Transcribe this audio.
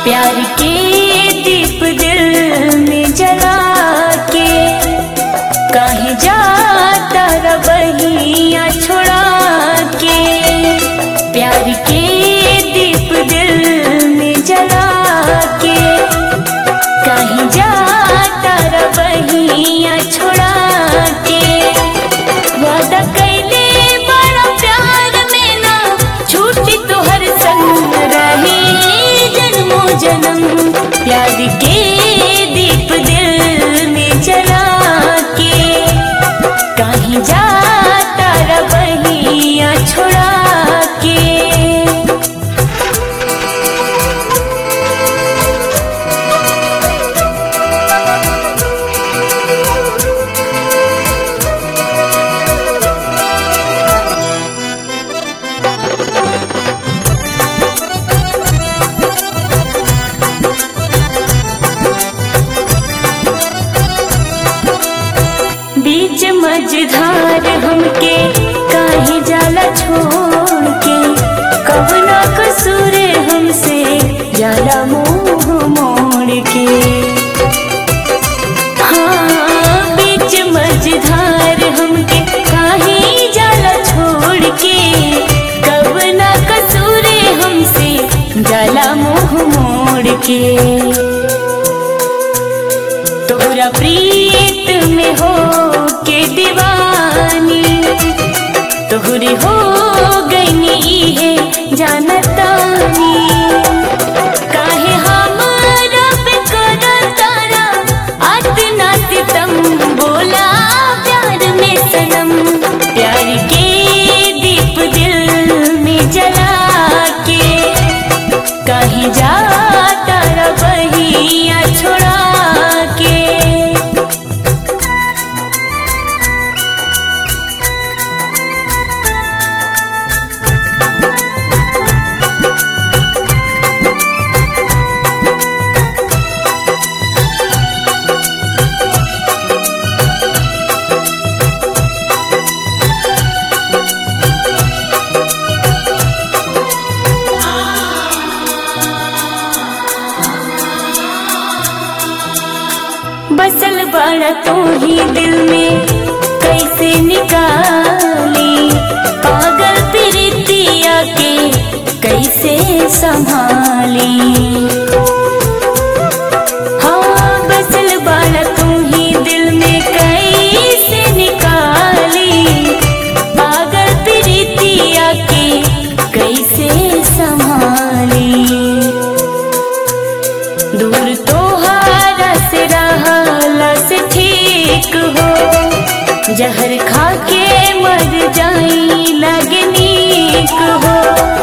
प्यार के दीप दिल में जला के कहीं जाता रवैया छोड़ा के प्यार के दीप दिल में जला के कहीं जाता रवैया छोड़ा के वादा कैले बड़ा प्यार में ना छूटी तोहर संग रही जन्मों जन्म प्यार के दीप दिल में जला के कहीं जाता रवैया छोड़ा के बीच मझधार हमके काहे जाला छोड़ के कवना कसूर हमसे जाला मुंह मोड़ के हाँ बीच मझधार हमके काहे जाला छोड़ के कवना कसूर हमसे जाला मुंह मोड़ के तोरा प्रीत में हो के दीवानी तोहरी हो गई है जानतानी काहे हमरा पे करतारा अतना सितम बोला प्यार में सनम प्यार के दीप दिल में जला के कहीं जाता रवैया छोड़ा के बसल बड़ा तू ही दिल में कैसे निकाली पागल प्रीतिया के कैसे संभाली हाँ बसल बड़ा तू ही दिल में कैसे निकाली पागल प्रीतिया के कैसे संभाली दूर तोहारा से रहला से ठीक हो जहर खा के मर जाई लगे नीक हो